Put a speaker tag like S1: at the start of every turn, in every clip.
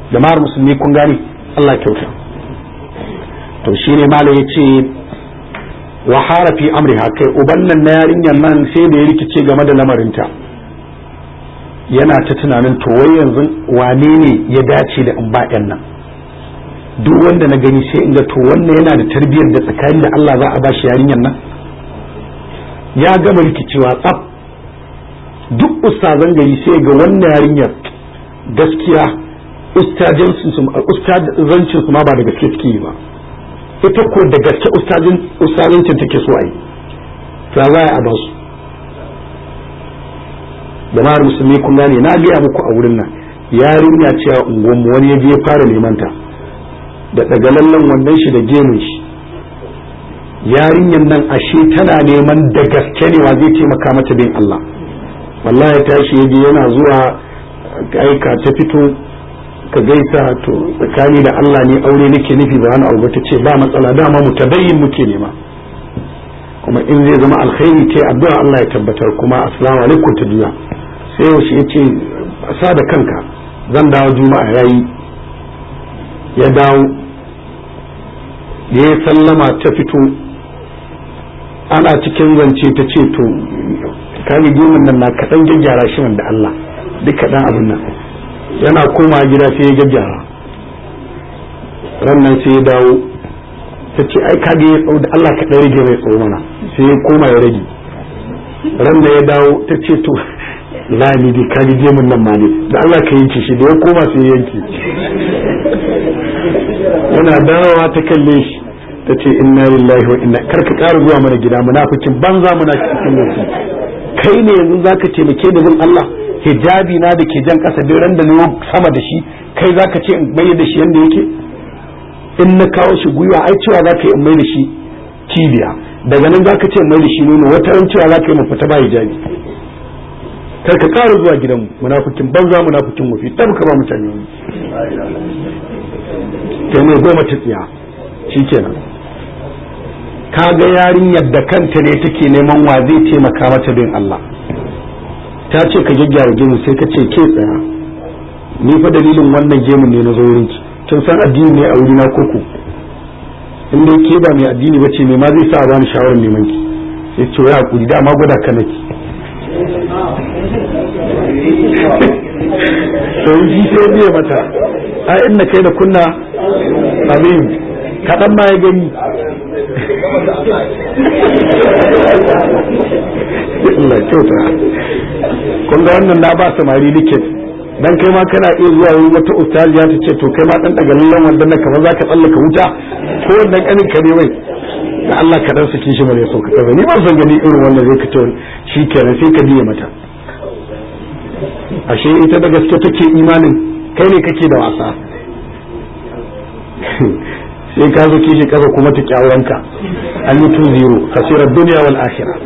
S1: jama'ar musulmi kun gane Allah kyauta to shine malam yace wa harafi amriha kai uban nan na yarinyar nan sai da ya rikice game da lamarinta yana ta tunanin to wai yanzu wane ne ya dace da in ba nan duk wanda na gani sai in ga to wannan yana da tarbiyyar da tsakanin da Allah za a ba shi yarinyar nan ya gama rikicewa tsaf duk ustazan gari sai ga wannan yarinyar gaskiya ustazancin su ma ba da gaske suke yi ba ita ko da gaske ustazancin take so a yi to za a ba su jama'ar musulmi kun gane na gaya muku a wurin nan yarinya ce a unguwanmu wani ya je ya fara neman ta da daga lallan wannan shi da gemun shi yarinyan nan ashe tana neman da gaske ne wa zai taimaka mata bin Allah wallahi tashi yaje yana zuwa aika ta fito ka gaisa to tsakani da Allah ne aure nake nufi ba wani abu ta ce ba matsala dama mu tabayyin muke nema kuma in zai zama alkhairi ce addu'a Allah ya tabbatar kuma assalamu alaikum ta duniya sai yaushe ya ce sa da kanka zan dawo juma'a yayi ya dawo ya sallama ta fito ana cikin zance ta ce to kani gemun nan na kaɗan gyaggyara shi da Allah duk kaɗan abin nan yana koma gida sai ya gyaggyara rannan sai ya dawo ta ce ai ka ya tsawo da Allah kaɗan rage mai tsawo mana sai ya koma ya rage rannan ya dawo ta ce to lani dai ka gemun nan ma ne da Allah ka yanke shi da ya koma sai ya yanke yana dawowa ta kalle shi ta ce inna lillahi wa inna karka ƙara zuwa mana gida munafikin banza muna cikin lokaci kai ne yanzu zaka taimake da bin Allah hijabi na da ke jan ƙasa duk ran da na sama da shi kai zaka ce in mai da shi yanda yake in na kawo shi gwiwa ai cewa zaka yi in mai da shi cibiya daga nan zaka ce in mai da shi nono wata ran cewa zaka yi mu fita ba hijabi kar ka ƙara zuwa gidanmu munafikin banza munafikin wafi tabka ba mutane kai ne goma ta tsiya shikenan ka ga yarinyar da kanta ne take neman wa zai taimaka mata bin Allah ta ce ka gyaggyara gemu sai ka ce ke tsaya ni fa dalilin wannan gemun ne na zo wurin ki kin san addini ne a wurina koko in dai ke ba mai addini bace me ma zai sa a bani shawarar neman ki sai ce ya hakuri da ma gwada ka nake sai shi sai biye mata a inna kai da kunna amin kaɗan ma ya gani Allah kyauta kun ga wannan na ba samari liket dan kai ma kana iya zuwa wurin wata ustaziya ta ce to kai ma dan daga lallan wannan nan kamar zaka tsallaka wuta ko wannan kanin ka ne wai da Allah ka dan saki shi bare so ka kaza ni ban san gani irin wannan zai ka ce shikenan sai ka biye mata ashe ita da gaske take imanin kai ne kake da wasa sai ka zo kishi kasa kuma ta kyawuranka an yi tun zero kasirar duniya wal akhira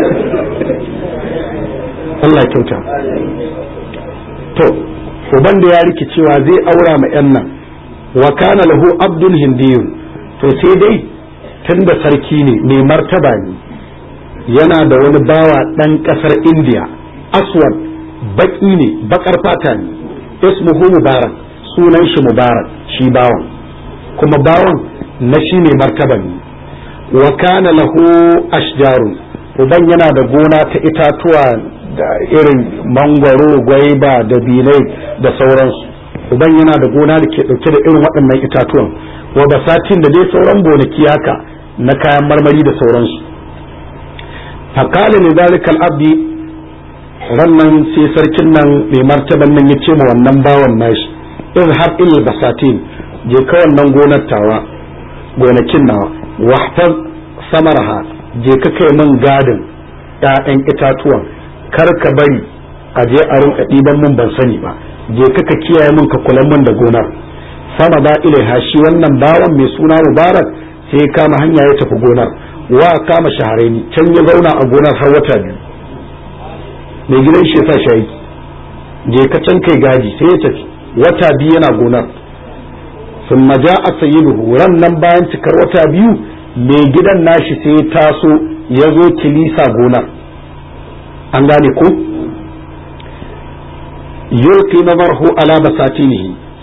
S1: Allah kyauta to uban da ya rike cewa zai aura ma yan nan wa kana lahu abdul hindiyun to sai dai tunda sarki ne mai martaba ne yana da wani bawa dan kasar indiya aswad baki ne bakar fata ne ismuhu mubarak sunan shi mubarak shi bawan kuma bawan na shi ne martaba ne wa kana lahu ashjarun uban yana da gona ta itatuwa da irin mangwaro gwaiba da bilai da sauransu uban yana da gona da ke dauke da irin waɗannan itatuwan wa basatin da dai sauran gonaki haka na kayan marmari da sauransu fakala ne zalikal abdi rannan sai sarkin nan mai martaban nan ya ce ma wannan bawan nashi izhab il basatin je ka wannan gonar tawa gonakin nawa wahfaz samarha je ka kai min gadin ƴaƴan itatuwan kar ka bari a je a rinka ɗiban mun ban sani ba je ka ka kiyaye min ka kula min da gonar sama ba ilaiha shi wannan bawan mai suna mubarak sai ya kama hanya ya tafi gonar wa kama shaharaini can ya zauna a gonar har wata biyu mai gidan shi ya sa shi aiki je ka can kai gaji sai ya tafi wata biyu yana gonar sun maja a sayyiduhu ran nan bayan cikar wata biyu mai gidan nashi sai ya taso ya zo kilisa gonar an gane ko yulqi nazarhu ala basatinihi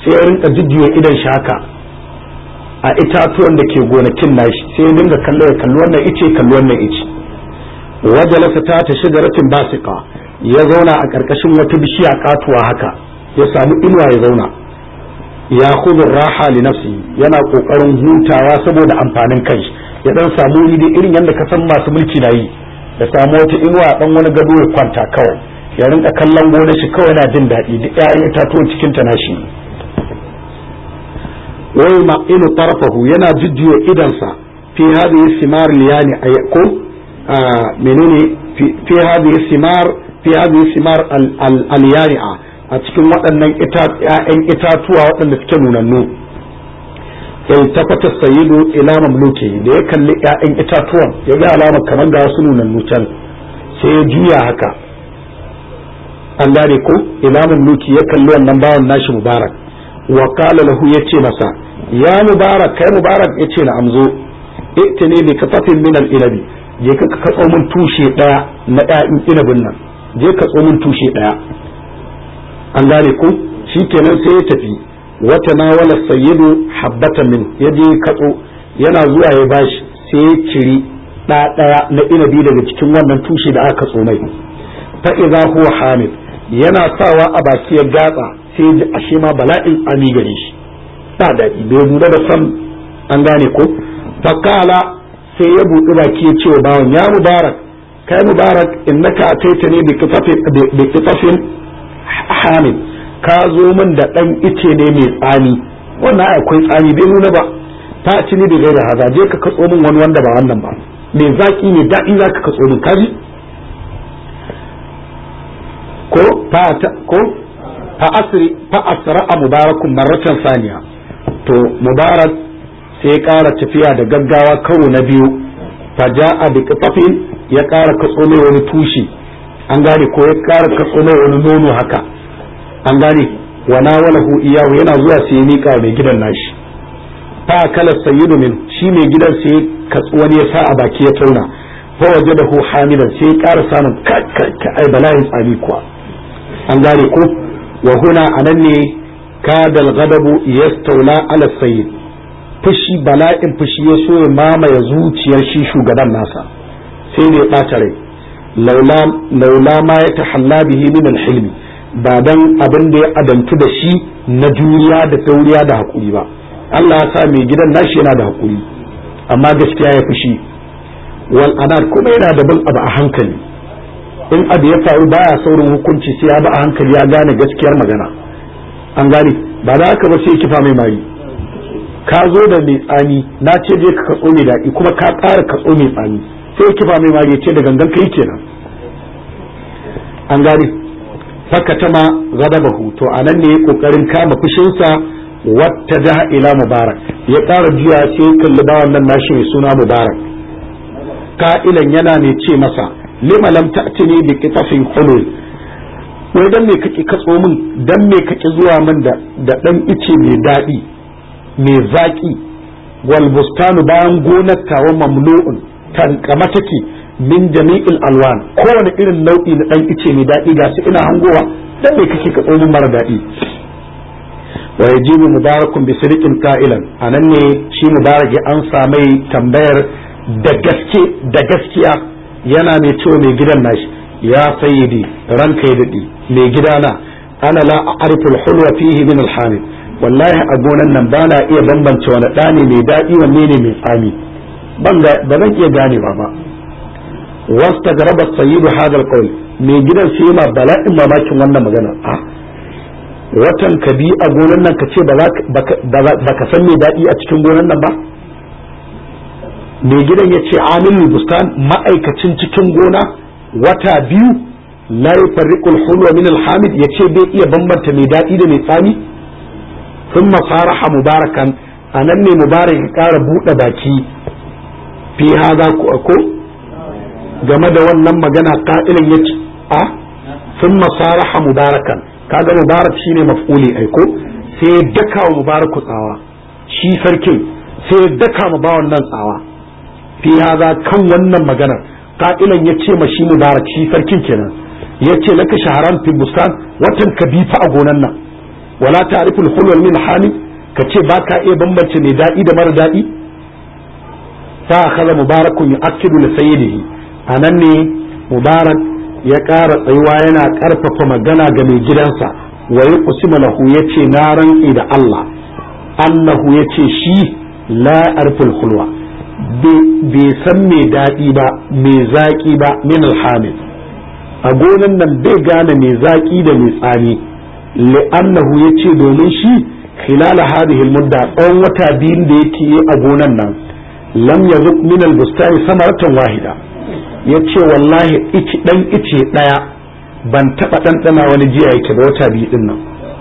S1: sai ya rinka jujjuya idan shi haka a itatuwan da ke gonakin nashi sai ya dinga kallo ya kalli wannan ice kalli wannan ice wajalasa ta ta shigaratin basiqa ya zauna a ƙarƙashin wata bishiya katuwa haka ya samu inuwa ya zauna ya khudhu raha li nafsi yana kokarin hutawa saboda amfanin kai ya dan samu wuri da irin yadda ka san masu mulki na yi ya samu wata inuwa dan wani gado ya kwanta kawai ya rinka kallon gonar shi kawai yana jin daɗi duk ƴaƴan itatuwan cikin ta nashi wai ma inu tarfahu yana jujjuya idansa fi hadhihi simar liyani ko menene fi hadhihi simar fi hadhihi simar al-yani'a a cikin waɗannan ‘ya'yan itatuwa waɗanda suke nunannu iltafata sayyidu ila mamluki da ya kalli ‘ya'yan itatuwan ya ga alama kamar ga wasu nunannu can sai ya juya haka an gane ko ila mamluki ya kalli wannan bawan nashi mubarak wa qala lahu yace masa ya mubarak kai mubarak yace na amzo itini bi kafatin min al-ilabi je ka katso mun tushe daya na ‘ya'yan inabin nan je ka tso mun tushe daya an gane ko kenan sai ya tafi wata na wala sayyidu habbatan min ya je katso yana zuwa ya bashi sai ya ciri ɗa ɗaya na inabi daga cikin wannan tushe da aka katso mai fa idza huwa hamid yana sawa a baki ya gatsa sai ya ji ashe ma bala'in ami gare shi ba daɗi bai lura da san an gane ko fakala sai ya buɗi baki ya ce wa bawan ya mubarak kai mubarak innaka ataitani bi kitafin bi kitafin hamid ka zo min da ɗan ice ne mai tsami wannan akwai tsami bai nuna ba ta ci ni da gaira haza je ka katso min wani wanda ba wannan ba mai zaki ne daɗi za ka katso min kaji ko fa ko fa asri fa asra mubarakun marratan saniya to mubarak sai ƙara tafiya da gaggawa karo na biyu fa ja'a bi qatafin ya ƙara katso mai wani tushe an gane ko ya ƙara katso mai wani nono haka an gane wa nawalahu iyahu yana zuwa sai ya mika mai gidan nashi fa kala sayyidu min shi mai gidan sai wani ya sa a baki ya tauna fa wajadahu hamidan sai ya ƙara samun ka ai bala'in tsami kuwa an gane ko wa huna anan ne kadal ghadabu yastawla ala sayyid fushi bala'in fushi ya so ya mamaye zuciyar shi shugaban nasa sai ne ya ɓata rai laula ma ya tahalla bihi min al-hilmi ba dan abin da ya adantu da shi na juriya da tauriya da hakuri ba Allah ya sa mai gidan nashi yana da hakuri amma gaskiya ya fushi wal anad kuma yana da bin abu a hankali in abu ya faru baya saurin hukunci sai ya ba a hankali ya gane gaskiyar magana an gane ba da haka ba sai kifa mai mari ka zo da mai tsami na ce je ka katso mai daɗi kuma ka ƙara katso mai tsami sai kifa mai mari ya ce da gangan kai kenan an gane fakatama ghadabahu to anan ne kokarin kama fushinsa wata jaha ila mubarak ya ƙara juya sai kalli bawan nan nashi mai suna mubarak ka'ilan yana ne ce masa lima lam ta'tini bi qitafin hulul wai dan me kake katso min dan me kake zuwa min da da dan ice mai daɗi mai zaki wal bustanu bayan gonar tawa mamlu'un tankama take min jami'il alwan kowane irin nau'i na dan ice mai daɗi ga su ina hangowa dan me kake katso min mara daɗi wa yajibu mubarakun bi sadiqin qa'ilan anan ne shi mubarak ya ansa mai tambayar da gaske da gaskiya yana mai cewa mai gidan nashi ya sayyidi ranka ya dadi mai gidana ana la a'rifu al-hulwa fihi min al-hamid wallahi a gonan nan ba na iya bambance wani ɗani mai daɗi wanne ne mai tsami ba zan iya ganewa ba wasta garaba sayyidu hadal qawl mai gidan sai yana bala'in mamakin wannan magana a watan ka bi a gonan nan ka ce ba ka san mai daɗi a cikin gonan nan ba mai gidan ya ce amilul bustan ma'aikacin cikin gona wata biyu la yufarriqul hulwa min alhamid ya ce bai iya bambanta mai daɗi da mai tsami thumma faraha mubarakan anan ne mubarak ya ƙara buɗe baki fi haza ko game da wannan magana ka'ilin ya ce a sun masaraha mubarakan kaga mubarak shine maf'uli aiko sai ya daka wa mubaraku tsawa shi sarkin sai ya daka ma bawan nan tsawa fi haza kan wannan maganar ka'ilan ya ce ma shi mubarak shi sarkin kenan ya ce laka shaharan fi bustan watan ka bi fa a gonan nan wala ta'riful hulwal min hani ka ce ba ka iya bambance mai daɗi da mara daɗi fa akhadha mubarakun yu'akkidu li sayyidihi anan ne mubarak ya ƙara tsayuwa yana ƙarfafa magana ga mai gidansa wa yuqsimu lahu yace na rantsi da Allah annahu yace shi la arful hulwa bai san mai daɗi ba mai zaƙi ba min alhamid a gonan nan bai gane mai zaƙi da mai tsami li'annahu yace domin shi khilal hadhihi almudda tsawon wata biyun da yake yi a gonan nan lam yazuk min albustani samaratan wahida yace wallahi ici dan ice daya ban taba ɗanɗana wani jiya yake ba wata biyu din nan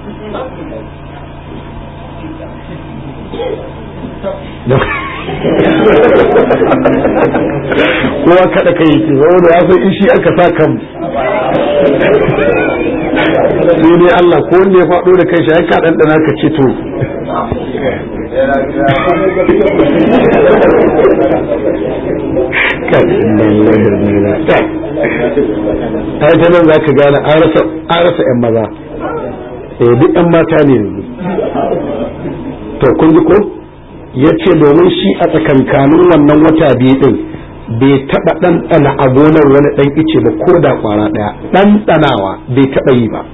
S1: kowa kada kai yake saboda ya san ishi aka sa kan sai ne Allah ko wanda ya faɗo da kai shi ai ka ɗanɗana ka ce to ai ta nan za ka gane an rasa 'yan maza eh duk 'yan mata ne yanzu to kun ji ko ya ce domin shi a tsakankanin wannan wata biyu din bai taɓa ɗanɗana a gonar wani ɗan ice ba ko da ƙwara ɗaya ɗanɗanawa bai taɓa yi ba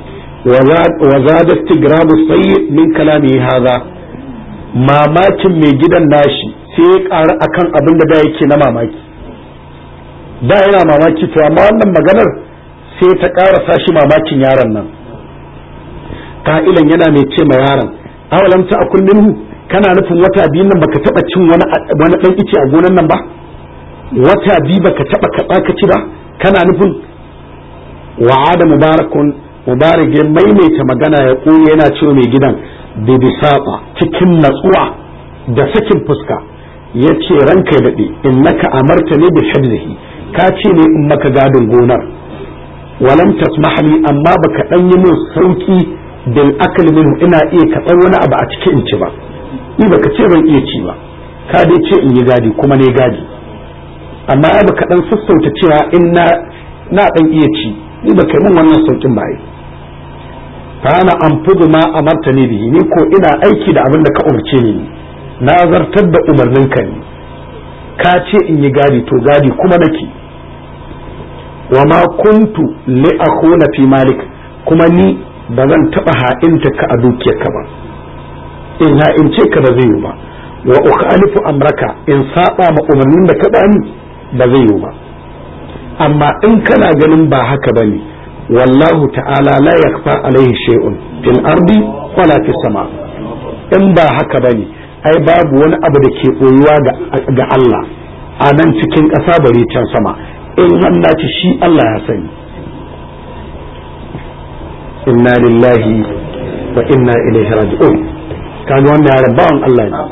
S1: wa zada tigrabu sayyid min kalami haza mamakin mai gidan nashi sai ya ƙaru akan abin da da yake na mamaki da yana mamaki to amma wannan maganar sai ta ƙara sashi mamakin yaron nan ka'ilan yana mai ce ma yaron awalam ta akun minhu kana nufin wata biyun nan baka taba cin wani wani dan ice a gonan nan ba wata biyu baka taba katsa ka ci ba kana nufin wa'ada mubarakun mubarak ya maimaita magana ya koyi yana cewa mai gidan da bisata cikin natsuwa da sakin fuska ya ce ranka ya daɗe innaka amarta ne bi hibzihi ka ce ne in maka gadin gonar walam tasmahli amma baka dan yi min sauki bil akal minhu ina iya kaɗan wani abu a cikin in ci ba ni baka ce ban iya ci ba ka dai ce in yi gadi kuma ne gadi amma ai baka dan sassauta cewa in na na dan iya ci ni baka yi min wannan saukin ba ai fa ana anfudu ma amartani bihi ni ko ina aiki da abin da ka umarce ni na zartar da umarnin ka ne ka ce in yi gadi to gadi kuma nake wa ma kuntu li akhuna fi malik kuma ni ba zan taba ha'inta ka a dukiyarka ba in ha'ince ka ba zai yi ba wa ukhalifu amraka in saba ma umarnin da ka bani ba zai yi ba amma in kana ganin ba haka bane wallahu ta'ala la yakfa alaihi shay'un fil ardi wala fis sama in ba haka bane ai babu wani abu da ke koyuwa ga Allah a nan cikin ƙasa bare can sama in hannaci shi Allah ya sani inna lillahi wa inna ilaihi raji'un kaga wannan yaran bawan Allah ne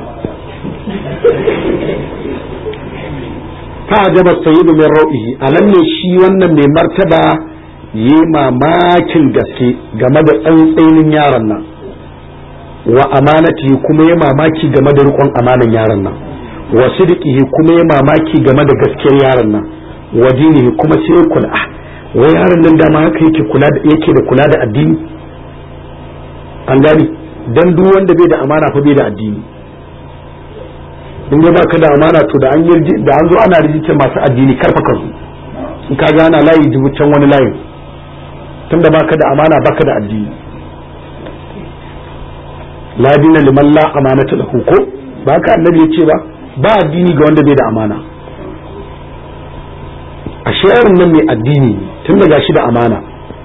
S1: fa ajaba sayyidu min ra'ihi alam ne shi wannan mai martaba yi mamakin gaske game da tsantsainin yaron nan wa amanati kuma ya mamaki game da rikon amanan yaron nan wa sidqihi kuma ya mamaki game da gaskiyar yaron nan wa dinihi kuma sai ya kula wai yaron nan dama haka yake kula da yake da kula da addini an gani dan duk wanda bai da amana fa bai da addini in ba ka da amana to da an yi da an zo ana rijistar masu addini karfa ka zo in ka ga ana layi dubu can wani layin tunda baka da amana baka da addini la dina liman la amanata lahu ko ba ka annabi yace ba ba addini ga wanda bai da amana a yaron nan mai addini tun daga shi da amana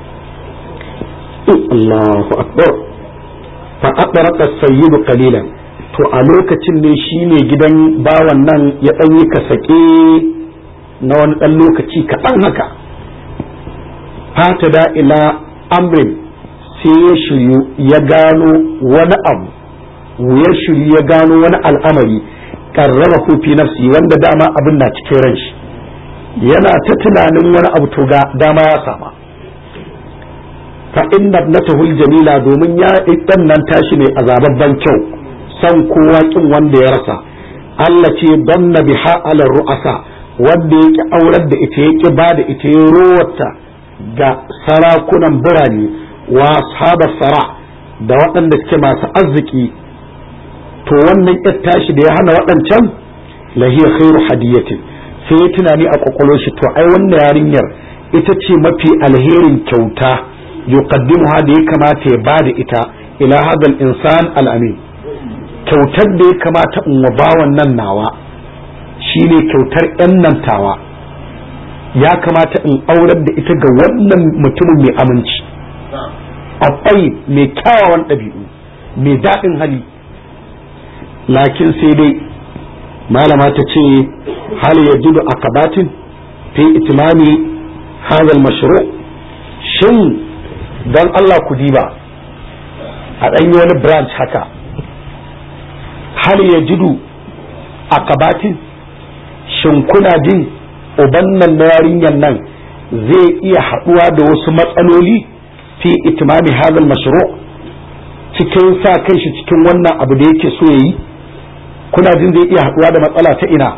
S1: Allahu akbar fa aqraqa sayyidu qalilan to a lokacin ne shine gidan bawan nan ya dan yi kasake na wani dan lokaci kaɗan haka fata da ila amrin sai ya shiryu ya gano wani abu ya shiryu ya gano wani al'amari karrara fi nafsi wanda dama abin na cikin ran shi yana ta tunanin wani abu to ga dama ya sama fa inna ibnatahu jamila domin ya dan nan tashi ne azababban kyau san kowa kin wanda ya rasa Allah ce banna biha ala ru'asa wanda yake aurar da ita yake ba da ita ya rowarta ga sarakunan birane wa ashabar sara da waɗanda suke masu arziki to wannan yar tashi da ya hana waɗancan lahiya khairu hadiyatin sai ya tunani a kwakwalwar shi to ai wannan yarinyar ita ce mafi alherin kyauta yuqaddimuha da ya kamata ya bada ita ila hadal insan al-amin kyautar da ya kamata in wa bawan nan nawa shine kyautar yan nan tawa ya kamata in aurar da ita ga wannan mutumin mai aminci akwai mai kyawawan ɗabi'u mai daɗin hali lakin sai dai malama ta ce hal ya jidu akabatin fi itimami hadal mashru shin don Allah ku diba a ɗanyi wani branch haka hal ya jidu akabatin shin kuna jin uban nan na yarinyar nan zai iya haɗuwa da wasu matsaloli fi itimami hadal mashru cikin sa kan shi cikin wannan abu da yake so yayi kuna jin zai iya haɗuwa da matsala ta ina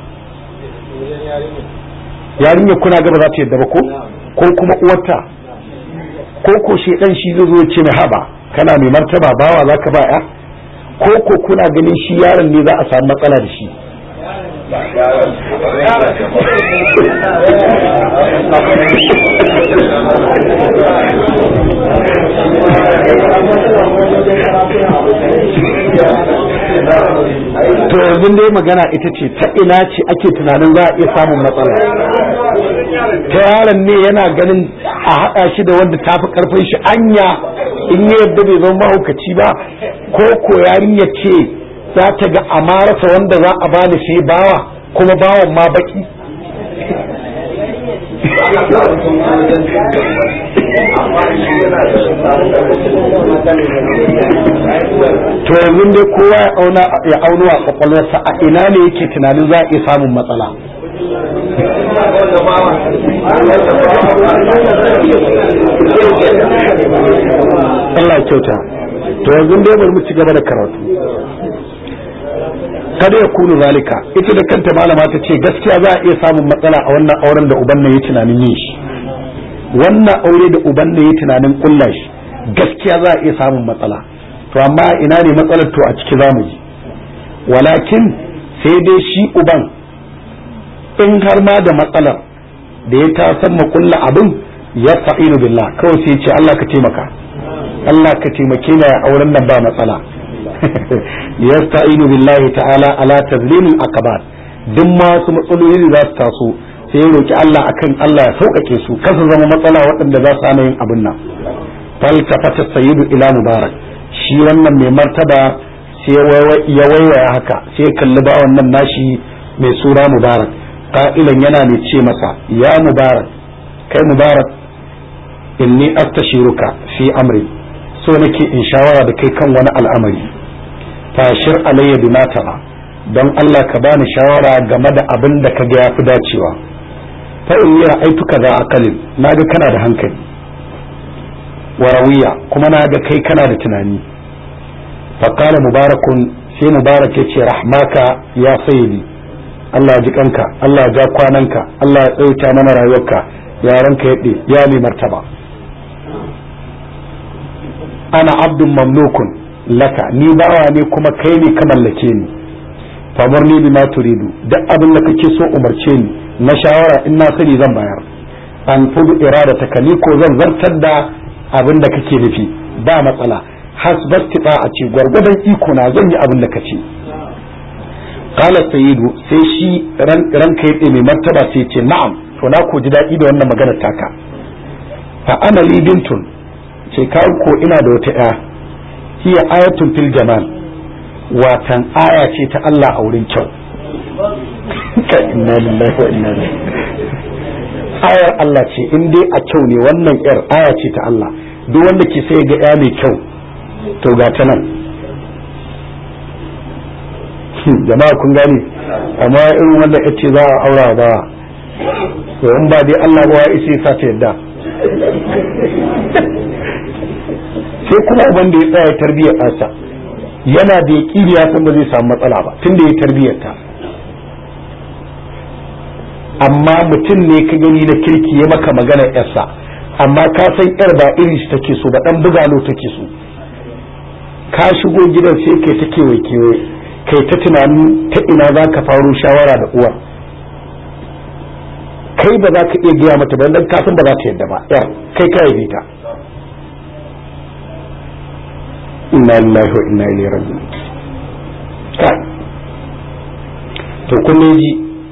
S1: yarinyar kuna gaba za ta yadda ba ko ko kuma uwarta ko ko shi dan shi zai zo ce mai haba kana mai martaba bawa za ka ba ya ko ko kuna ganin shi yaron ne za a samu matsala da shi to yanzu dai magana ita ce ta ina ce ake tunanin za a iya samun matsala ta yaron ne yana ganin a haɗa shi da wanda ta fi ƙarfin shi anya in ya yadda bai zama mahaukaci ba ko ko yarinya ce za ta ga amarasa wanda za a bani sai bawa kuma bawan ma baki to yanzu dai kowa ya auna ya auno a kwakwalwarsa a ina ne yake tunanin za a iya samun matsala Allah kyauta to yanzu dai bari mu ci gaba da karatu kada ya kunu zalika ita da kanta malama ta ce gaskiya za a iya samun matsala a wannan auren da uban nan ya tunanin yin shi wannan aure da uban nan ya tunanin kulla shi gaskiya za a iya samun matsala to amma ina ne matsalar to a ciki zamu ji walakin sai dai shi uban in har ma da matsalar da ya tasan makulla abin ya fa'inu billah kawai sai ce Allah ka taimaka Allah ka taimake ni a auren nan ba matsala yasta'inu billahi ta'ala ala tazlimil akabat duk ma su matsaloli da za su taso sai ya roki Allah akan Allah ya sauƙaƙe su kasa zama matsala waɗanda za su hana yin abin nan fal tafata sayyidu ila mubarak shi wannan mai martaba sai ya waiwaya haka sai ya kalli ba wannan nashi mai sura mubarak qa'ilan yana mai ce masa ya mubarak kai mubarak inni astashiruka fi amri so nake in shawara da kai kan wani al'amari fashir alayya bima tara don Allah ka bani shawara game da abin da ka ga yafi dacewa fa in yi ra'aituka za akalin naga kana da hankali warawiya kuma naga kai kana da tunani fa qala mubarakun sai mubarak yace rahmaka ya sayyidi Allah ya ji kanka Allah ya ja kwananka Allah ya tsawaita mana rayuwarka yaranka yaɗe ya mai martaba ana abdun mamlukun laka ni bawa ne kuma kai ne ka mallake ni famar ni bima turidu duk abin da kake so umarce ni na shawara in na sani zan bayar an fudu irada ka ni ko zan zartar da abin da kake nufi ba matsala hasbastita a ce gwargwadon iko na zan yi abin da kace qala sayyidu sai shi ranka yaɗe mai martaba sai ce na'am to na ko ji daɗi da wannan magana taka fa ana li bintun ce ka ko ina da wata ya hiya ayatun fil jamal watan aya ce ta Allah a wurin kyau inna lillahi wa inna ilaihi ayar Allah ce in dai a kyau ne wannan yar aya ce ta Allah duk wanda ke sai ga ya mai kyau to ga ta nan jama'a kun gani amma irin wanda ya ce za a aura ba to in ba dai Allah ba ya isa ya ta yadda sai kuma uban da ya tsaya tarbiyyar ɗansa yana da yaƙini ya san ba zai samu matsala ba tun da ya tarbiyyar ta amma mutum ne ka gani na kirki ya maka magana yarsa amma ka san yar ba irin shi take so ba dan bugalo take so ka shigo gidan sai kai ta kewaye kewaye kai ta tunanin ta ina za ka faro shawara da uwar kai ba za ka iya gaya mata ba dan kasan ba za ta yadda ba yar kai ka yabe ta inna lillahi wa inna ilaihi raji'un kai to kun ji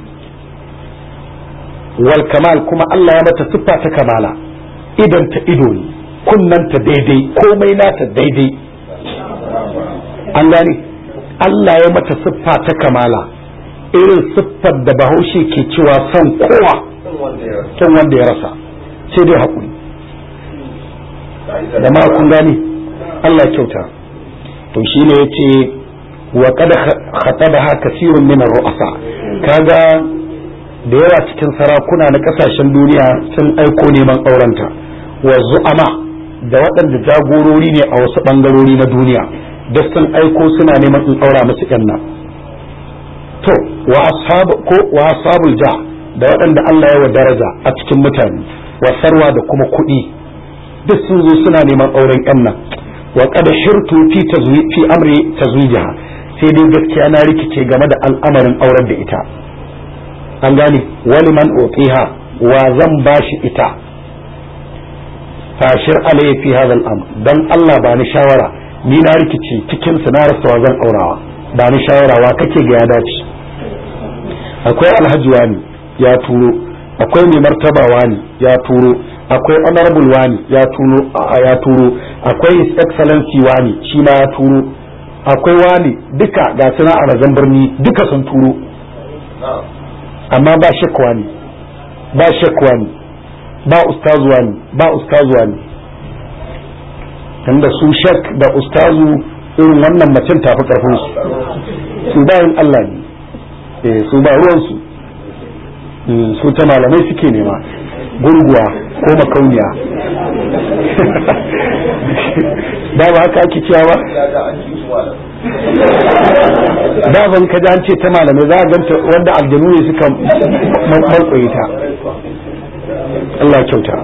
S1: wal kamal kuma Allah ya mata siffa ta kamala idan ta ido ne kunnanta daidai komai nata daidai an gane Allah ya mata siffa ta kamala irin siffar da bahaushe ke cewa son kowa son wanda ya rasa sai dai haƙuri da ma kun gane Allah kyauta to shi ne ya ce wa kada khatabaha kasirun min ru'asa kaga da yawa cikin sarakuna na kasashen duniya sun aiko neman aurenta wa zu'ama da waɗanda jagorori ne a wasu ɓangarori na duniya da sun aiko suna neman in aura musu yan nan to wa ashabu ko wa ashabul ja da waɗanda Allah ya wa daraja a cikin mutane wa sarwa da kuma kuɗi duk sun zo suna neman auren yan nan wa qad shirtu fi tazwi fi amri tazwijiha sai dai gaskiya na rikice game da al'amarin auren da ita an gane wani man utiha wa zan bashi ita fashir alayhi fi hadha al-amr dan Allah ba ni shawara ni na rikice cikin su na rasa wa zan aurawa ba ni shawara wa kake ga ya dace akwai alhaji wani ya turo akwai mai martaba wani ya turo akwai honorable wani ya turo ya turo akwai his excellency wani shi ma ya turo akwai wani duka ga suna a razan birni duka sun turo amma ba shakwa ne ba shakwa ne ba ustazuwa ne ba ustazuwa ne tunda su shak da ustazu irin wannan macen tafi karfin su su bayan Allah ne eh su ba ruwan su su ta malamai suke nema gurguwa ko makauniya da ba haka ake cewa ba da ban ka an ce ta malamai za a ganta wanda aljanu ne suka malkoyi ta Allah kyauta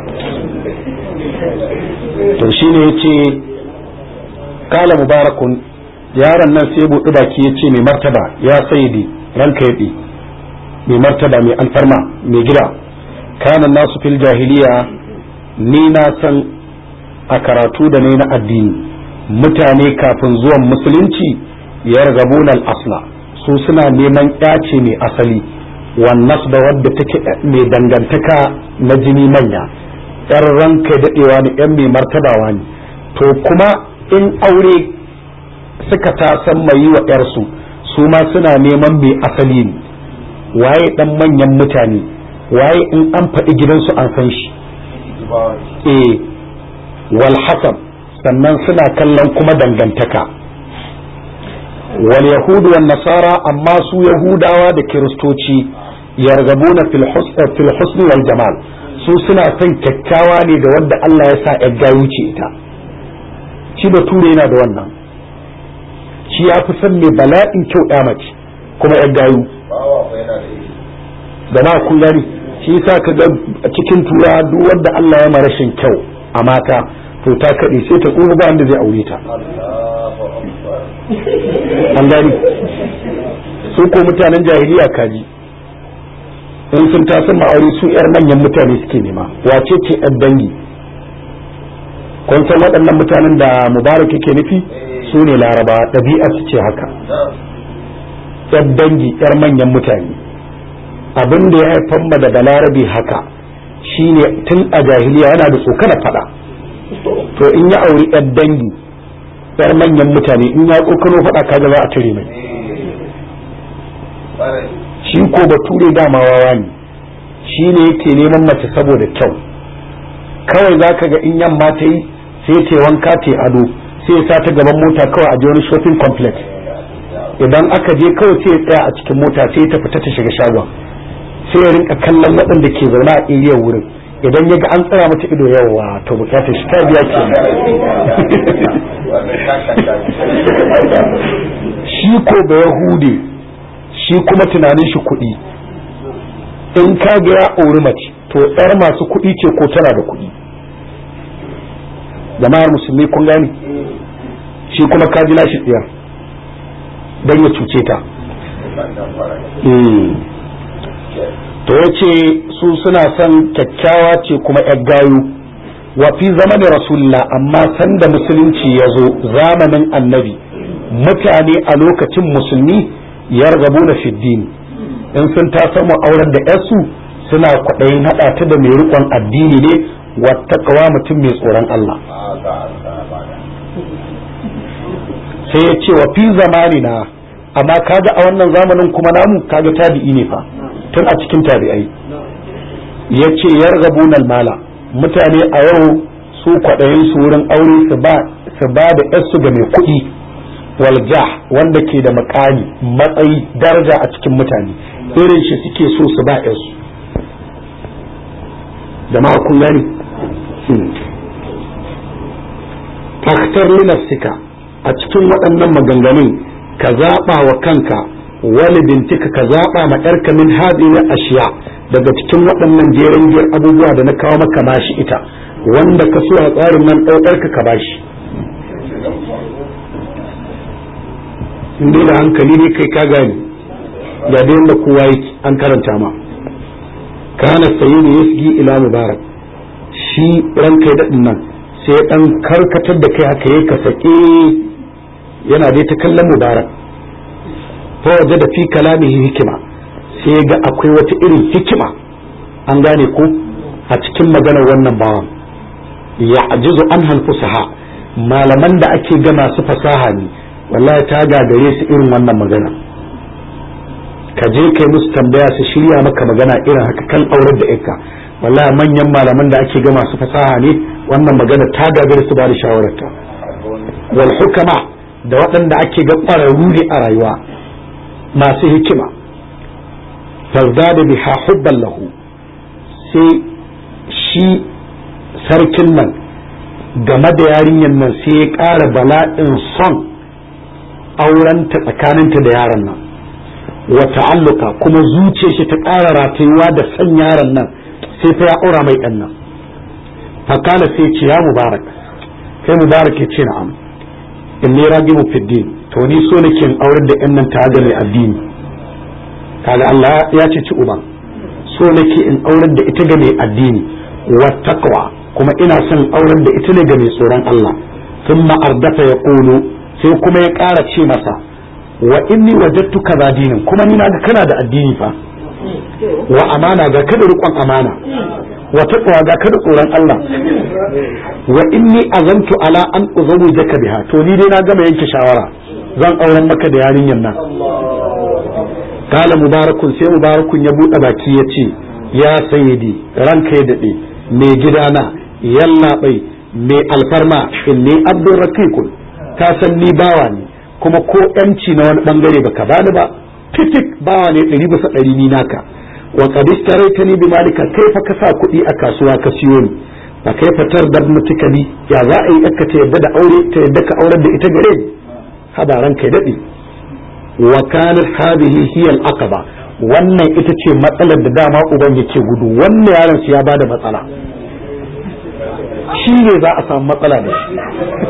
S1: to shine yace kala mubarakun yaron nan sai buɗi baki yace mai martaba ya sayyidi ranka yaɗi mai martaba mai alfarma mai gida kana nasu fil jahiliya ni na san a karatu da ne na addini mutane kafin zuwan musulunci ya al asla su suna neman yace mai asali wannan da wadda take mai dangantaka na jini manya yar ranka daɗewa ne yan mai martabawa ne to kuma in aure suka tasan mai yi wa yarsu su ma suna neman mai asali ne waye dan manyan mutane waye in an faɗi gidansu an san shi eh wal hasab sannan suna kallon kuma dangantaka wal yahudu wan nasara amma su yahudawa da kiristoci yargabuna fil husn wal jamal su suna son kyakkyawa ne da wanda Allah ya sa ya gayu ce ita shi bature yana da wannan shi ya fi son mai bala'in kyau ya mace kuma ya gayu da na kun gani shi yasa ka ga cikin tura duk wanda Allah ya ma rashin kyau a mata to ta kaɗe sai ta tsoho ba wanda zai aure ta an gani su ko mutanen jahiliya kaji in sun tasan ma'aure su yar manyan mutane suke nema wace ce yar dangi kun san waɗannan mutanen da mubarak yake nufi su ne laraba ɗabi'a su ce haka yar dangi yar manyan mutane abin da ya haifar ma daga larabi haka shine tun a jahiliya yana da tsokana fada to in ya auri yar dangi yar manyan mutane in ya tsokano fada kaga za a tare mai shi ko bature dama wawa ne shi ne yake neman mace saboda kyau kawai za ka ga in yamma ta yi sai ta wanka ta ado sai ya sa ta gaban mota kawai a je wani shopping complex idan aka je kawai sai ya tsaya a cikin mota sai ta fita ta shiga shagon sai ya rinka kallon waɗanda ke zaune a area wurin idan ya ga an tsaya mata ido yawa to bukatar shi ta biya ke shi ko da yahude shi kuma tunanin shi kuɗi in ka ga ya auri mace to yar masu kuɗi ce ko tana da kuɗi jama'ar musulmi kun gane shi kuma ka ji lashi tsiyar don ya cuce ta to ya ce su suna son kyakkyawa ce kuma yar gayu wa fi zamanin rasulullah amma sanda musulunci ya zo zamanin annabi mutane a lokacin musulmi ya rabu na fiddini in sun ta samu auren da yarsu suna kwaɗayin haɗa ta da mai riƙon addini ne wattakawa mutum mai tsoron Allah sai ya ce wa fi zamanina amma kaga a wannan zamanin kuma namu kaga tabi'i ne fa tun a cikin tabi'ai ya ce yargabun mala mutane a yau su kwaɗayin su wurin aure su ba da yarsu ga mai kuɗi walja wanda ke da makami matsayi daraja a cikin mutane irin shi suke so su ba yarsu jama'a kun gani faktar linafsika a cikin waɗannan maganganun ka zaɓa wa kanka wani bintika ka zaɓa ma ƴarka min hadhihi ashiya daga cikin waɗannan jerin jiyar abubuwa da na kawo maka bashi ita wanda ka so a tsarin nan ɗaukarka ka bashi in dai da hankali ne kai ka gani ga da yadda kowa yake an karanta ma kana sayyidu yasgi ila mubarak shi ranka ya daɗin nan sai ɗan karkatar da kai haka yi ka sake yana dai ta kallon mubarak fa waje da fi kalamihi hikima sai ga akwai wata irin hikima an gane ko a cikin maganar wannan bawan ya ajizu an hanfusaha malaman da ake ga masu fasaha ne wallahi ta gagare su irin wannan magana ka je kai musu tambaya su shirya maka magana irin haka kan aurar da yarka wallahi manyan malaman da ake ga masu fasaha ne wannan magana ta gagare su ba da shawararta wal hukama da waɗanda ake ga ƙwararru ne a rayuwa masu hikima tazdada biha hubban lahu sai shi sarkin nan game da yarinyar nan sai ya ƙara bala'in son aurenta tsakaninta da yaron nan wa ta'alluka kuma zuciyar shi ta ƙara ratayuwa da son yaron nan sai fa ya aura mai ɗan nan fakala sai ce ya mubarak sai mubarak ya ce na'am in ne ragibu fiddin to ni so nake in aurar da yan nan ta ga mai addini kaga Allah ya ce ci uban so nake in aurar da ita ga mai addini wa taqwa kuma ina son aurar da ita ne ga mai tsoron Allah thumma ardafa ya qulu sai kuma ya ƙara ce masa wa inni wajadtu kaza dinin kuma ni naga kana da addini fa wa amana ga kada riƙon amana wa taqwa ga kada tsoron Allah wa inni azantu ala an uzawwijaka biha to ni dai na gama yanke shawara zan auren maka da yarinyar nan kala mubarakun sai mubarakun ya buɗe baki ya ce ya sayyidi ranka ya daɗe mai gidana yallaɓai mai alfarma inni abdul raqiqun ka san ni bawa ne kuma ko yanci na wani bangare baka bani ba fitik bawa ne ɗari bisa ɗari ni naka wa qad istaraitani bi malika kaifa ka sa kuɗi a kasuwa ka siyo ni fa kaifa tardab mutikali ya za a yi ka ta yadda da aure ta yadda ka aurar da ita gare ni habaran kai daɗi wa kanat hadhihi hiya al-aqaba wannan ita ce matsalar da dama uban yake gudu wannan yaron su ya bada matsala shi ne za a samu matsala da shi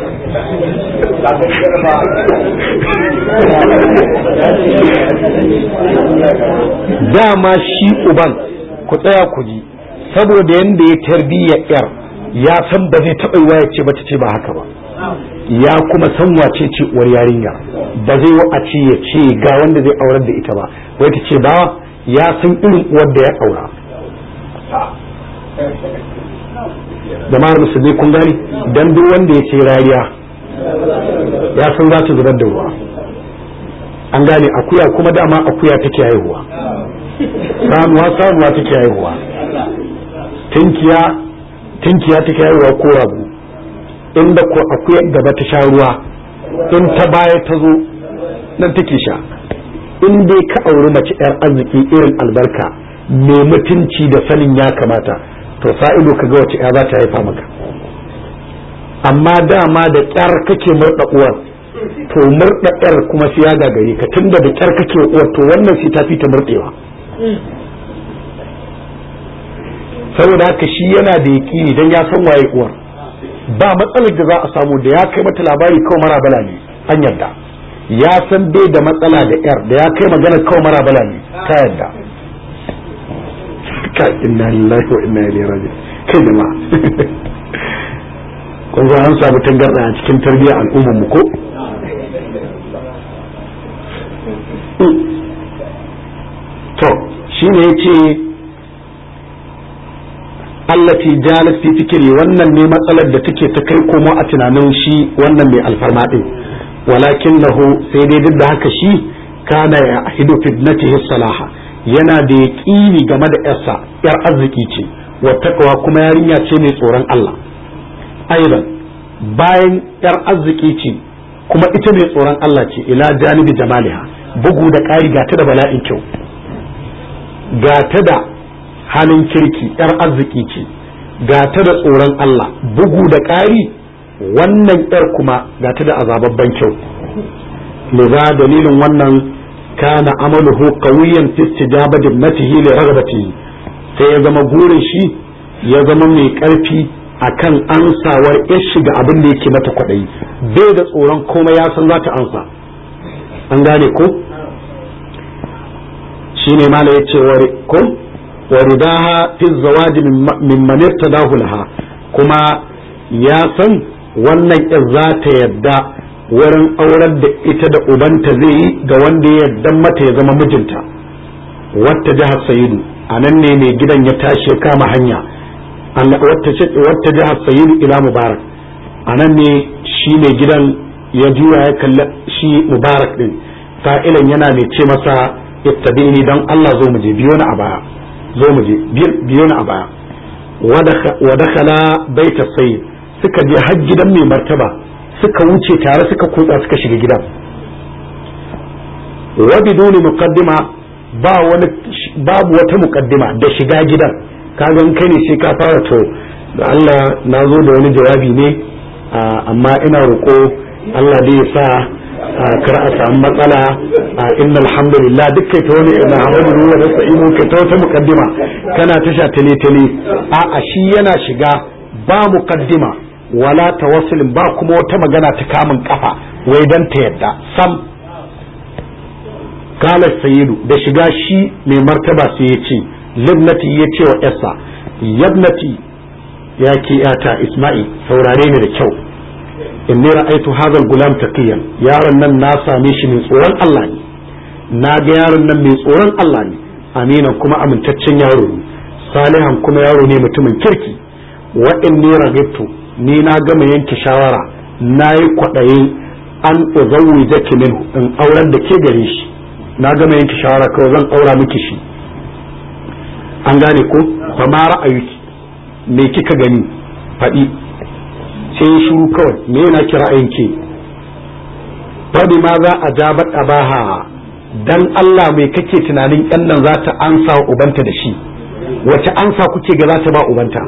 S1: dama shi uban ku tsaya ku ji saboda yanda ya tarbiyya yar ya san ba zai taɓa yiwa ya ce ba ta ce ba haka ba ya kuma san wace ce uwar yarinya ba zai wa a ce ya ce ga wanda zai aurar da ita ba wai ta ce ba ya san irin uwar da ya aura jama'ar musulmi kun gani dan duk wanda ya ce rariya ya san za ta zubar da ruwa an gane akuya kuma dama akuya take haihuwa samuwa samuwa take haihuwa tinkiya tinkiya take haihuwa ko rago inda ko akuyar gaba ta sha ruwa in ta baya ta zo nan take sha in dai ka auri mace yar arziki irin albarka mai mutunci da sanin ya kamata to sa'ido ka ga wace ya za ta haifa maka amma dama da kyar kake murda uwar to murda yar kuma sai ya gagare ka tunda da kyar kake uwar to wannan sai ta fi ta murdewa saboda haka shi yana da yaƙini dan ya san waye uwar ba matsalar da za a samu da ya kai mata labari kawai mara bala ne an yarda ya san bai da matsala da yar da ya kai magana kawai mara bala ne ka yarda ka inna lillahi wa inna ilaihi raji'un kai jama'a kun ga an samu tangarda a cikin tarbiyyar al'ummar mu ko to shine yace allati jalat fi fikri wannan ne matsalar da take ta kai komo a tunanin shi wannan mai alfarma din walakinahu sai dai duk da haka shi kana ya hidu fitnatihi salaha yana da yaqini game da yarsa yar arziki ce wa taqwa kuma yarinya ce mai tsoron Allah aidan bayan yar arziki ce kuma ita mai tsoron Allah ce ila janibi jamaliha bugu da ƙari ga ta da bala'in kyau ga ta da halin kirki yar arziki ce ga ta da tsoron Allah bugu da ƙari wannan yar kuma ga ta da azababban kyau liza dalilin wannan kana amaluhu qawiyan fi istijabati ibnatihi li raghbatihi sai ya zama burin shi ya zama mai karfi akan ansawar ya shiga abin da yake mata kwaɗayi bai da tsoron komai ya san za ta ansa an gane ko shine mala ya ce ko waridaha fi zawaji min man irtadahu laha kuma ya san wannan in za ta yadda wurin aurar da ita da ubanta zai yi ga wanda ya yadda mata ya zama mijinta wata jihar sayidu a nan ne mai gidan ya tashi ya kama hanya wata jihar sayidu ila mubarak a nan ne shi mai gidan ya juya ya kalla shi mubarak din fa'ilan yana mai ce masa ittabini don Allah zo mu je biyo na a baya zo mu je biyo na a baya wa dakhala baita sayyid suka je har gidan mai martaba suka wuce tare suka kutsa suka shiga gidan wa biduni muqaddima ba wani babu wata muqaddima da shiga gidan kaga kai ne sai ka fara to da Allah na zo da wani jawabi ne amma ina roƙo Allah dai ya sa kar a samu matsala inna alhamdulillah duk kai ta wani ina hamdu wa nasta'inu kai ta wata muqaddima kana tasha tale tale a a shi yana shiga ba muqaddima wala tawassulin ba kuma wata magana ta kamun kafa wai dan ta yadda sam kala sayyidu da shiga shi mai martaba sai ya ce libnati ya ce wa yasa yabnati ya ke yata isma'i saurare ni da kyau inni ra'aitu hadha al-gulam taqiyan yaron nan na same shi mai tsoron Allah ne na ga yaron nan mai tsoron Allah ne aminan kuma amintaccen yaro ne salihan kuma yaro ne mutumin kirki wa inni ragibtu ni na gama yanke shawara na yi kwaɗayin an uzawwijaki min in auren da ke gare shi na gama yanke shawara kawai zan aura miki shi an gane ko fa ma ra'ayuki me kika gani faɗi sai shiru kawai me yana kira ke faɗi ma za a jabat abaha dan Allah mai kake tunanin yan nan za ta ansa wa ubanta da shi wace ansa kuke ga za ta ba ubanta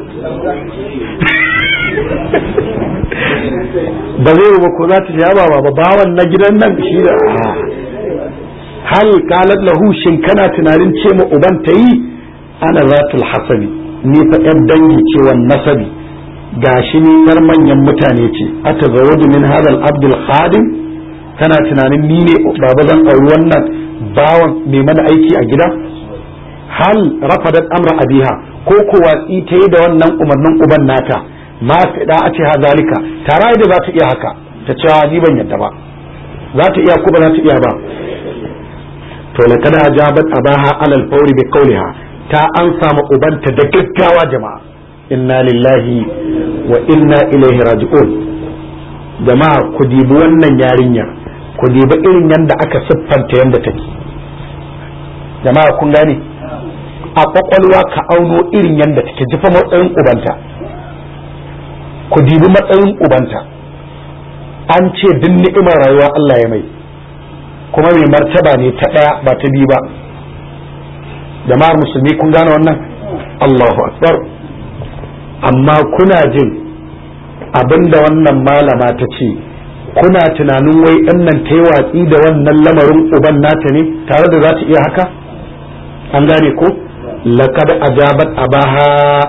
S1: ba zai ba ko za ta sha ba ba bawan na gidan nan shi da hal qalat lahu shin kana tunanin ce ma uban ta yi ana zatul hasabi ni fa yan dangi ce wan nasabi gashi ni yar manyan mutane ce ata zawaju min hadal abdul khadim kana tunanin ni ne baba zan auri wannan bawan mai mana aiki a gida hal rafadat amra abiha ko ko watsi ta yi da wannan umarnin uban nata ma da a ce hazalika tare da za ta iya haka ta cewa ni ban yadda ba za ta iya ko ba za ta iya ba to laqad ajabat abaha alal fawri bi qawliha ta an samu ubanta da gaggawa jama'a inna lillahi wa inna ilaihi raji'un jama'a ku dibi wannan yarinya ku dibi irin yanda aka siffanta yanda take jama'a kun gane a kwakwalwa ka auno irin yanda take jifa matsayin ubanta ku dibi matsayin ubanta an ce duk ni'imar rayuwa Allah ya mai kuma mai martaba ne ta ɗaya ba ta biyu ba jama'ar musulmi kun gane wannan Allahu akbar amma kuna jin abinda wannan malama ta ce kuna tunanin wai ɗan nan ta yi watsi da wannan lamarin uban nata ne tare da za ta iya haka an gane ko laqad ajabat abaha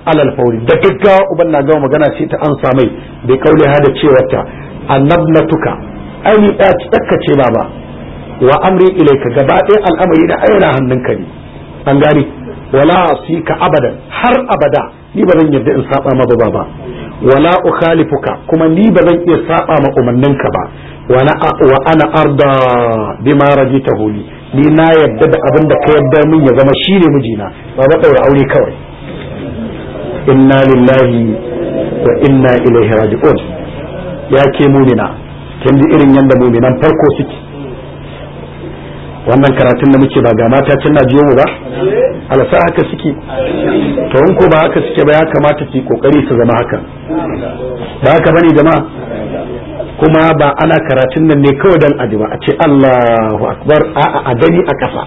S1: alal fauri da gaggawa uban na gama magana ce ta an samai bai kaule ha da cewa ta annabnatuka ai ni ɗaya tsakkace baba wa amri ilaika gaba ɗaya al'amari na aina hannunka ne an gane wala ka abadan har abada ni ba zan yarda in saba ma baba ba wala ukhalifuka kuma ni ba zan iya saba ma umarninka ba wa ana arda bima rajitahu li ni na yadda da abin da ka yadda min ya zama shine mijina ba ba daura aure kawai inna lillahi wa inna ilaihi raji'un ya ke mumina kin ji irin yanda muminan farko suke wannan karatun da muke ba ga mata can na jiyo mu ba alasa haka suke to in ko ba haka suke ba ya kamata su kokari su zama haka ba haka bane jama'a kuma ba ana karatun nan ne kawai dan aji ba a ce Allahu akbar a a gani a kasa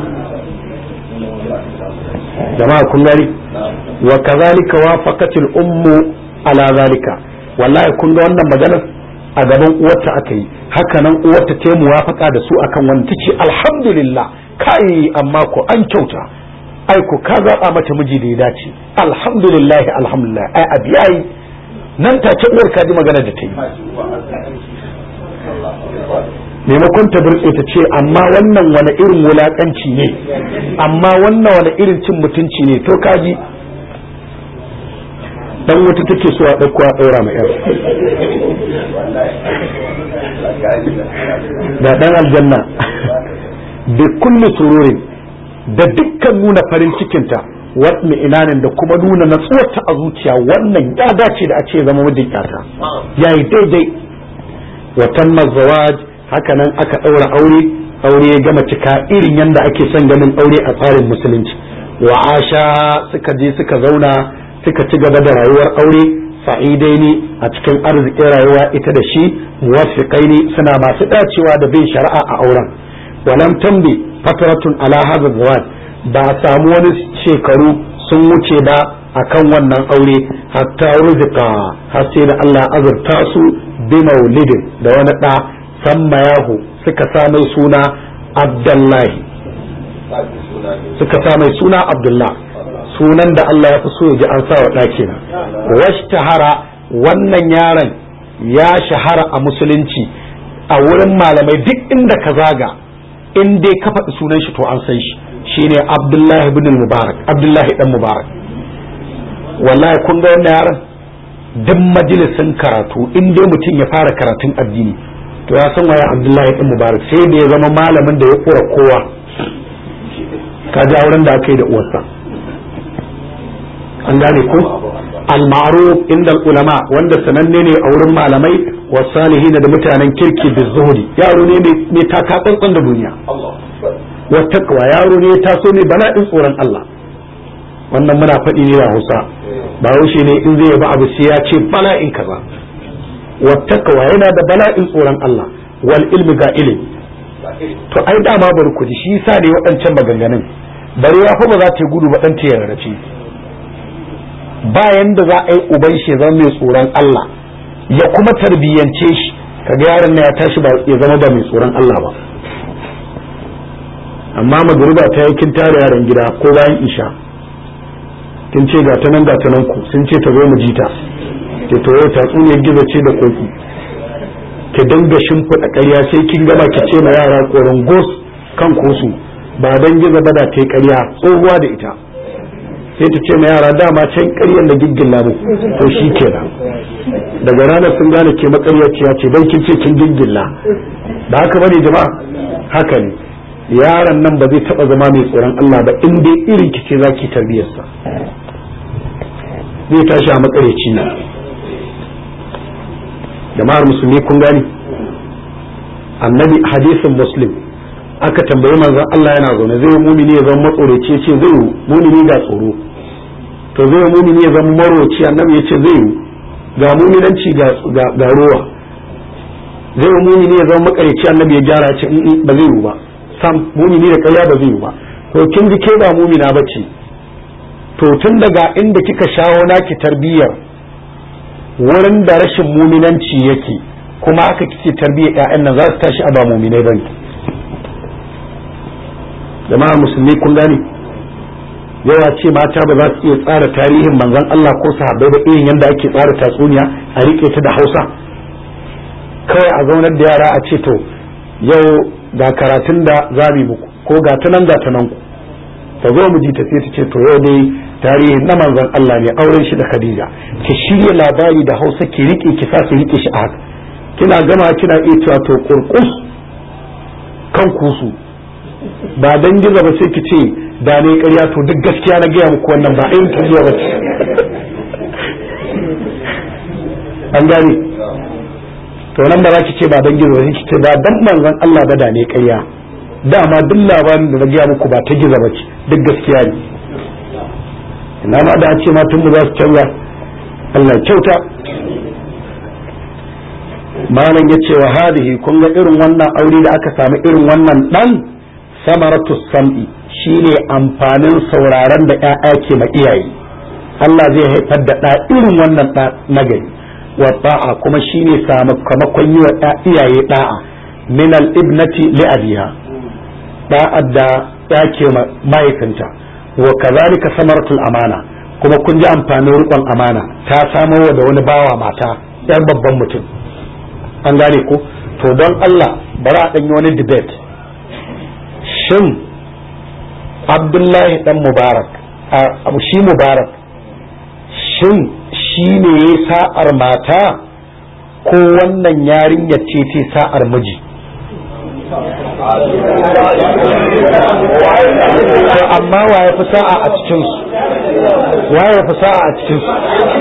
S1: jama'a kun gani wa kazalika wafaqatil ummu ala zalika wallahi kun ga wannan maganar a gaban uwarta aka yi haka nan uwarta ta muwafaka da su akan wani ta ce alhamdulillah kai amma ko an kyauta ai ko ka zaɓa mata miji da ya dace alhamdulillah alhamdulillah ai abi yayi nan take uwar ka ji magana da ta yi maimakon ta burtse ta ce amma wannan wani irin wulakanci ne amma wannan wani irin cin mutunci ne to kaji dan wuta take so a ɗauko a ɗaura ma yar da ɗan aljanna da kulli sururin da dukkan nuna farin cikinta wadda inanin da kuma nuna natsuwarta a zuciya wannan ya dace da a ce zama mijin yata yayi daidai watan mazawaj haka nan aka ɗaura aure aure ya gama cika irin yadda ake son ganin aure a tsarin musulunci wa asha suka je suka zauna suka ci gaba da rayuwar aure sa'idai ne a cikin arzikin rayuwa ita da shi muwaffiqai ne suna masu dacewa da bin shari'a a auren walam tambi fatratun ala hadha zawaj ba a samu wani shekaru sun wuce ba akan wannan aure hatta rizqa har sai da Allah azurta su bi maulidin da wani da samma yahu suka sa mai suna Abdullahi suka sa mai suna Abdullah sunan da Allah ya fi so ya ji an sa wa ɗaki na washtahara wannan yaron ya shahara a musulunci a wurin malamai duk inda ka zaga in dai ka faɗi sunan shi to an san shi shine Abdullahi ibn Mubarak Abdullahi dan Mubarak wallahi kun ga wannan yaron duk majalisin karatu in dai mutum ya fara karatun addini to ya san waye Abdullahi dan Mubarak sai da ya zama malamin da ya kura kowa ka ji auren da aka yi da uwarsa an gane ko al-ma'ruf inda ulama wanda sananne ne a wurin malamai wa salihin da mutanen kirki da zuhudi yaro ne mai taka tsantsan da duniya wa taqwa yaro ne ya taso ne bala'in tsoron Allah wannan muna faɗi ne da Hausa ba haushe ne in zai yaba abu sai ya ce bala'in kaza wa taqwa yana da bala'in tsoron Allah wal ilmi ga ilimi to ai dama bari ku ji shi yasa ne waɗancan maganganun bari ya fa ba za ta gudu ba dan ta yarrace bayan da za a yi uban shi zama mai tsoron Allah ya kuma tarbiyyance shi kaga yaron na ya tashi ba ya zama ba mai tsoron Allah ba amma magruba ta yi kin tare yaron gida ko bayan isha kin ce ga tanan ga tanan ku sun ce ta zo mu jita ke to yau ta tsuniyar gizo ce da koki ki dinga shimfiɗa ƙarya sai kin gama ki ce ma yara koron gos kan kosu ba dan gizo ba da ta yi ƙarya tsohuwa da ita sai ta ce ma yara dama can ƙaryar da giggilla mu to shi kenan daga ranar sun gane ke makaryaciya ce don kin ce kin giggilla ba haka bane jama'a haka ne yaron nan ba zai taba zama mai tsoron Allah ba in dai irin ki ce zaki tarbiyarsa zai tashi a makaryaci ne jama'ar musulmi kun gani annabi hadisin muslim aka tambayi manzon Allah yana zaune zai mumini ya zama matsoraci ce zai mumini ga tsoro to zai mumini ya zama maroci annabi ya ce zai yi ga muminanci ga rowa zai mumini ya zama makarici annabi ya gyara ce ba zai yi ba sam mumini da karya ba zai yi ba to kin ji ke ba mumina ba ce to tun daga inda kika shawo naki tarbiyyar wurin da rashin muminanci yake kuma aka kike tarbiyyar ƴaƴan nan za su tashi a ba muminai bane jama'a musulmi kun gane yawa ce mata ba za su iya tsara tarihin manzon Allah ko sahabbai ba irin yadda ake tsara tatsuniya a rike ta da Hausa kawai a zaunar da yara a ce to yau ga karatun da za mu muku ko ga ta nan ga ta nan ku ta zo mu ji ta sai ta ce to yau dai tarihin na manzon Allah ne auren shi da Khadija ki shirya labari da Hausa ki rike ki sa su rike shi a haka kina gama kina iya cewa to kurkus kan kusu ba dan giza ba sai ki ce da ne ƙarya to duk gaskiya na gaya muku wannan ba irin tafiya ba ce an gane to nan ba za ki ce ba dan giza ba sai ki ce ba dan manzon Allah ba da ne ƙarya dama duk labarin da na gaya muku ba ta giza ba ce duk gaskiya ne ina ma da ce ma tun za su canza Allah kyauta malam ya ce wa hadihi kun ga irin wannan aure da aka samu irin wannan dan samaratu sam'i shine amfanin sauraron da ƴaƴa ke ma iyaye Allah zai haifar da ɗa irin wannan ɗa nagari wa ta'a kuma shine sakamakon yi wa iyaye da'a min al-ibnati li abiha da'ad da ya ke mahaifinta wa kazalika samaratul amana kuma kun ji amfanin riƙon amana ta samo da wani bawa mata yar babban mutum an gane ko to don Allah bari a ɗanyi wani debate shin abdullahi dan mubarak shi mubarak shin shi ne ya sa'ar mata ko wannan yarinya ce ce sa'ar miji amma wa ya fi sa'a a cikinsu wa ya fi sa'a a cikinsu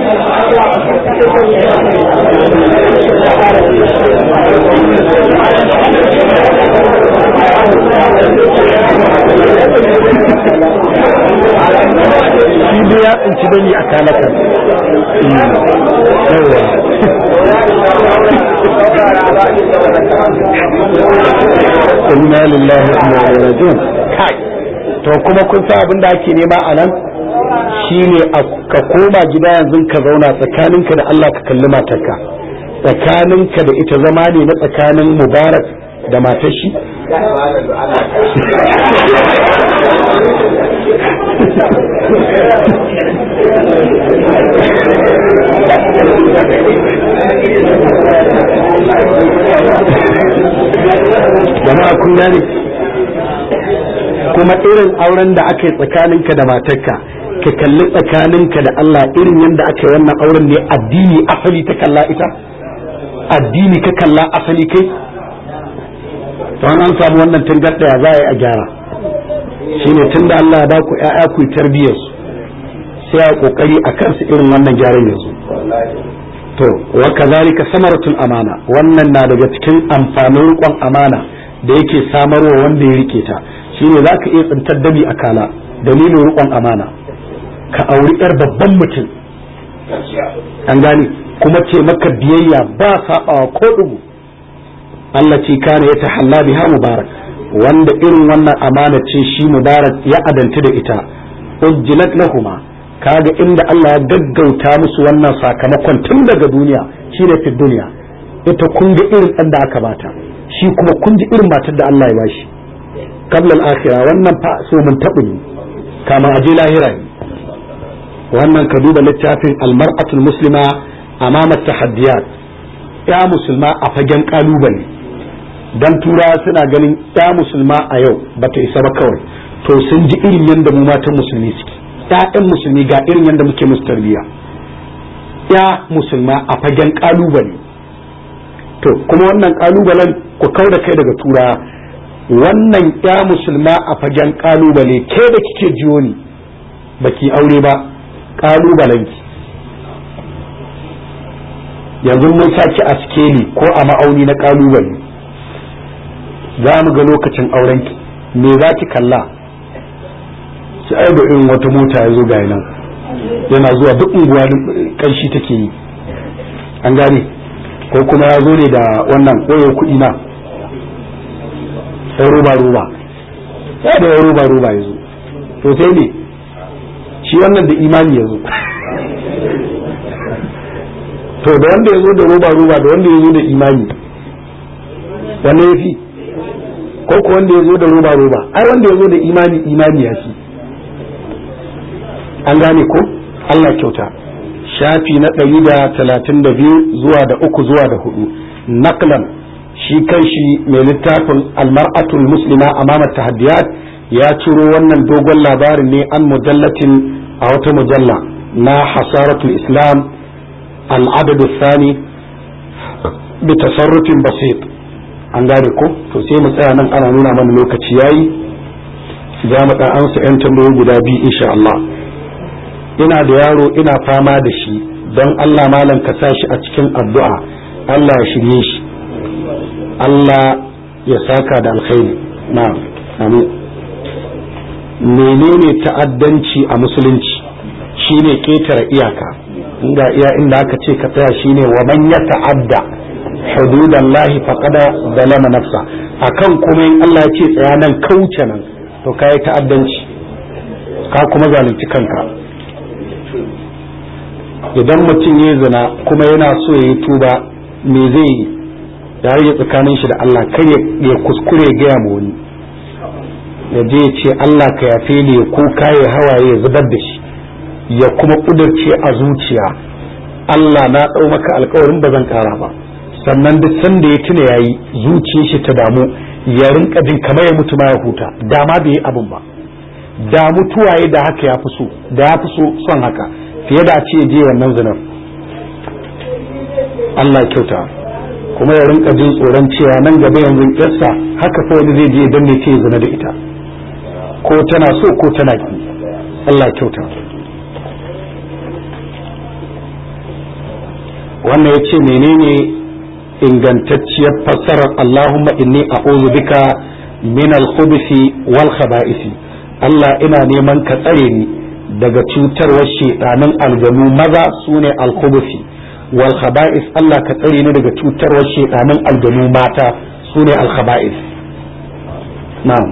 S1: shi da ya tsinci bani a kalaka inna lillahi wa inna ilaihi raji'un kai to kuma kun san abin da ake nema a nan shine ka koma gida yanzu ka zauna tsakaninka da Allah ka kalli matarka tsakaninka da ita zama ne na tsakanin mubarak da matar shi jama'a kun gane kuma irin auren da aka yi tsakaninka da matarka ka kalli tsakaninka da Allah irin yadda aka yi wannan auren ne addini asali ta kalla ita addini ka kalla asali kai to an samu wannan tangarda ya za a yi a gyara shine tunda Allah ya ba ku ƴaƴa ku tarbiyyar su sai a kokari a kansu irin wannan gyaran yanzu to wa kazalika samaratul amana wannan na daga cikin amfanin riƙon amana da yake samarwa wanda ya rike ta shine zaka iya tsintar dabi a kala dalilin riƙon amana ka auri yar babban mutum an gane kuma ce maka biyayya ba saɓawa ko dubu Allah ce kana ya tahalla biha mubarak wanda irin wannan amana ce shi mubarak ya adanta da ita ujjilat lahuma kaga inda Allah ya gaggauta musu wannan sakamakon tun daga duniya shine fi duniya ita kun ga irin ɗan da aka bata shi kuma kun ji irin matar da Allah ya bashi qabla al-akhirah wannan fa so mun tabu ne kama aje lahira ne wannan ka duba littafin al-mar'atul muslima amama tahaddiyat ya musulma a fagen kalubale dan tura suna ganin ya musulma a yau bata isa ba kawai to sun ji irin yadda mu matan musulmi suke ƴaƴan musulmi ga irin yadda muke musu tarbiyya ya musulma a fagen kalubale to kuma wannan kalubalen ku kau da kai daga tura wannan ya musulma a fagen kalubale ke da kike jiyo ni baki aure ba kalubalenki yanzu mun saki a skeli ko a ma'auni na kalubale za mu ga lokacin aurenki me za ki kalla sai ai da irin wata mota ya zo ga nan yana zuwa duk unguwa kanshi take yi an gane ko kuma ya zo ne da wannan koyo kuɗi na sai roba roba ya da roba roba ya zo to sai ne shi wannan da imani ya zo to da wanda ya zo da roba roba da wanda ya zo da imani wanne ya fi ko ko wanda ya zo da roba roba ai wanda ya zo da imani imani ya fi an gane ko Allah kyauta shafi na ɗari da talatin da biyu zuwa da uku zuwa da hudu naklan shi kan shi mai littafin almar'atul muslima amama tahaddiyat ya ciro wannan dogon labarin ne an mujallatin a wata mujalla na hasaratul islam al'adadu sani bi tasarrufin basit an gane ko to sai mu tsaya nan ana nuna mana lokaci yayi za mu dan amsa yan tambayoyi guda biyu insha Allah ina da yaro ina fama da shi don Allah malam ka sa shi a cikin addu'a Allah ya shirye shi Allah ya saka da alkhairi na'am amin menene ta'addanci a musulunci shine ketare iyaka inda iya inda aka ce ka tsaya shine wa man ya ta'adda hududallahi faqad zalama nafsa akan kuma in Allah ya ce tsaya nan kauce nan to kai ta'addanci ka kuma zalunci kanka idan mutum ya zina kuma yana so ya yi tuba me zai yi ya rage tsakanin shi da Allah kar ya kuskure gaya ma wani ya je ce Allah ka yafe ni ya kuka ya hawaye ya zubar da shi ya kuma kudurce a zuciya Allah na ɗau maka alkawarin ba zan ƙara ba sannan duk sanda ya tuna yayi zuciyar shi ta damu ya rinka jin kamar ya mutu ma ya huta dama bai yi abin ba da mutuwaye da haka ya fi so da ya fi so son haka fiye da a ce je wannan zinar Allah kyauta kuma ya rinka jin tsoron cewa nan gaba yanzu yarsa haka fa wani zai je dan ne ce zina da ita ko tana so ko tana ki Allah kyauta wannan yace menene ingantacciyar fassarar Allahumma inni a'udhu bika min al-khubuthi wal khaba'isi Allah ina neman ka tsare ni daga cutarwar shedanin aljanu maza sune al-khubuthi wal khaba'is Allah ka tsare ni daga cutarwar shedanin aljanu mata sune al khaba'is na'am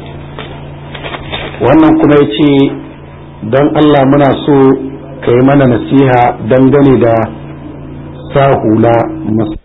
S1: wannan kuma yace dan Allah muna so ka yi mana nasiha dangane da sa hula